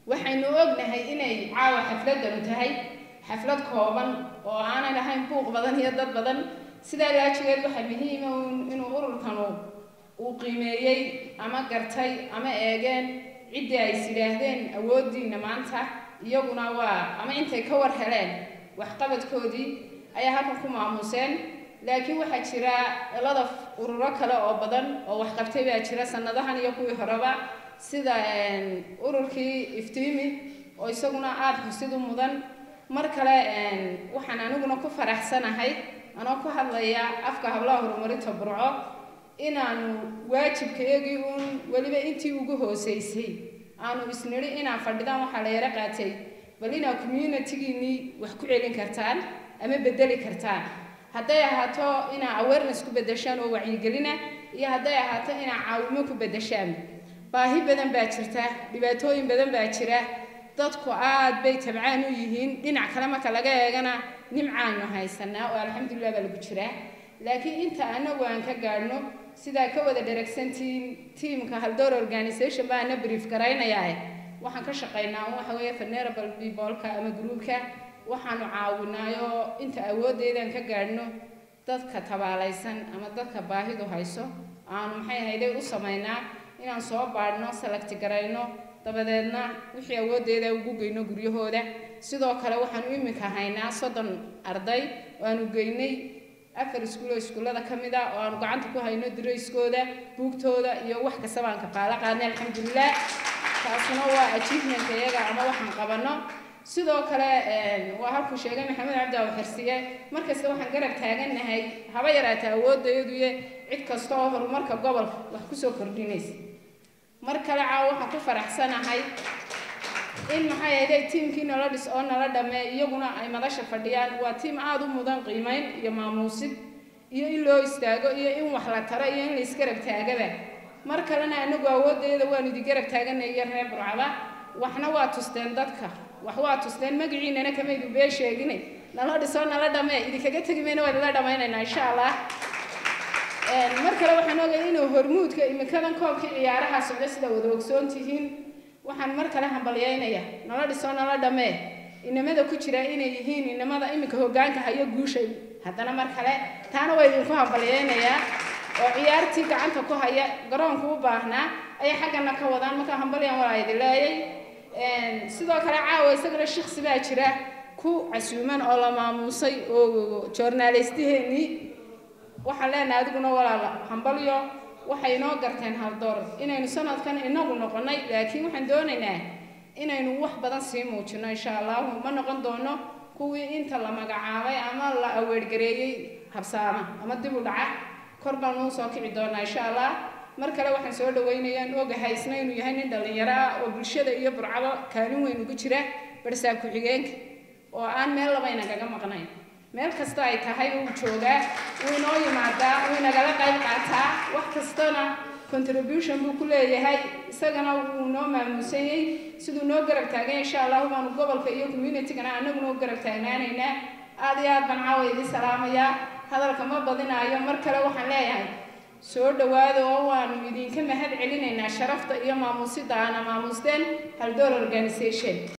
waxaynu ognahay inay caawa xafladanu tahay xaflad kooban oo aanay lahayn buuq badan iyo dad badan sidaa laajigeed waxaa muhiima inuu ururkanu uu qiimeeyey ama gartay ama eegeen ciddii ay is yidhaahdeen awooddiina maanta iyaguna waa ama intay ka war heleen waxqabadkoodii ayaa halkan ku maamuuseen laakiin waxaa jira lada ururo kale oo badan oo waxqabtay baa jira sanadahan iyo kuwii horeba sida ururkii iftiimi oo isaguna aada xusid u mudan mar kale waxaan aniguna ku faraxsanahay anoo ku hadlaya afka hablaha horumarinta burco inaanu waajibkayagii uun weliba intii ugu hooseysay aanu isnidhi inaan fadhidaan waxaa la yaro qaatay bal inaa communitigiinii wax ku celin kartaan ama bedeli kartaan hadday ahaato inaa awareness ku bedeshaan oo wacyigelina iyo hadday ahaato inaa caawimo ku bedeshaan baahi badan baa jirta dhibaatooyin badan baa jira dadku aad bay tabcaan u yihiin dhinac kale marka laga eegana nimcaanu haysanaa oo alxamdulilah baa lagu jiraa laakiin inta anagu aan ka gaadhno sidaa ka wada dheragsantiin tiamka haldoor organisation baana brief garaynayaa waxaan ka shaqaynaa waxa weeye venerable peopleka ama groupka waxaanu caawinaayo inta awooddeedaan ka gaadhno dadka tabaalaysan ama dadka baahidu hayso aanu maxay hayday u samaynaa inaan soo baadhno salagti garayno dabadeedna wixii awooddeeda ugu geyno guryahooda sidoo kale waxaanu iminka haynaa soddon arday oo aanu geynay afar iskuul oo iskuullada ka mid ah oo aanu gacanta ku hayno dirayskooda buugtooda iyo wax kasta baan kafaalo qaadnay alxamdulilah taasuna waa achievement iyaga ama waxaan qabanno sidoo kale waa halkuu sheegay maxamed cabdi aw xirsiye markasta waxaan garab taagannahay haba yaraata awooddayaduye cid kasta oo horumarka gobolka wax kusoo kordhinaysa mar kale caawa waxaan ku faraxsanahay in maxay ahayday tiimkii nala dhis oo nala dhammee iyaguna ay madasha fadhiyaan waa tiim aada u mudan qiimayn iyo maamuusid iyo in loo istaago iyo in wax la taro iyo in la isgarab taagaba mar kalena anagu awooddeeda waan idi garab taaganay iyo reer burcaba waxna waa tusteen dadka wax waa tusteen magaciinana kamaydu bee sheeginay nala dhisoo nala dhammee idinkaga tegi mayna waa idinla dhammaynaynaa insha allah mar kale waxaan ogay inuu hormuudka iminkadan koobkii ciyaaraha socdo sida wada ogsoon tihiin waxaan mar kale hambalyaynaya nala dhisoo nala dhammee inamada ku jira inay yihiin inamada iminka hoggaanka hayo guushay haddana mar kale taana waa idinku hambalyaynayaa oo ciyaartii gacanta ku haya garoonku u baahnaa ayay xaggana ka wadaan marka hambalyan waa idin leeyay sidoo kale caawa isagana shiksi baa jira ku casuuman oo la maamuusay oo joornaalistiheennii waxaan leenahay adiguna walaala hambalyo waxay inoo garteen haldoor inaynu sanadkan inagu noqonnay laakiin waxaan doonaynaa inaynu wax badan sii muujino insha allahu ma noqon doono kuwii inta la magacaabay ama la aweergareeyey habsaama ama dib u dhaca kor baan uu soo kici doonaa insha allah mar kale waxaan soo dhaweynayaan ogahay isna inuu yahay nin dhallinyaro ah oo bulshada iyo burcado kaalin weyn ugu jira barsaab ku-xigeenka oo aan meel labayna kaga maqnayn meel kasta ay tahay uu joogaa wuu inoo yimaadaa wuu inagala qayb qaataa wax kastana contribution buu ku leeyahay isagana wuu noo maamuusayey siduu noo garab taagay insha allahu baanu gobolka iyo communitygana anaguna u garab taagnaanaynaa aada iyo aad baan caawa idin salaamayaa hadalka ma badinaayo mar kale waxaan leeyahay soo dhowaada oo waanu idinka mahad celinaynaa sharafta iyo maamuusida aana maamuusteen haldoor organisation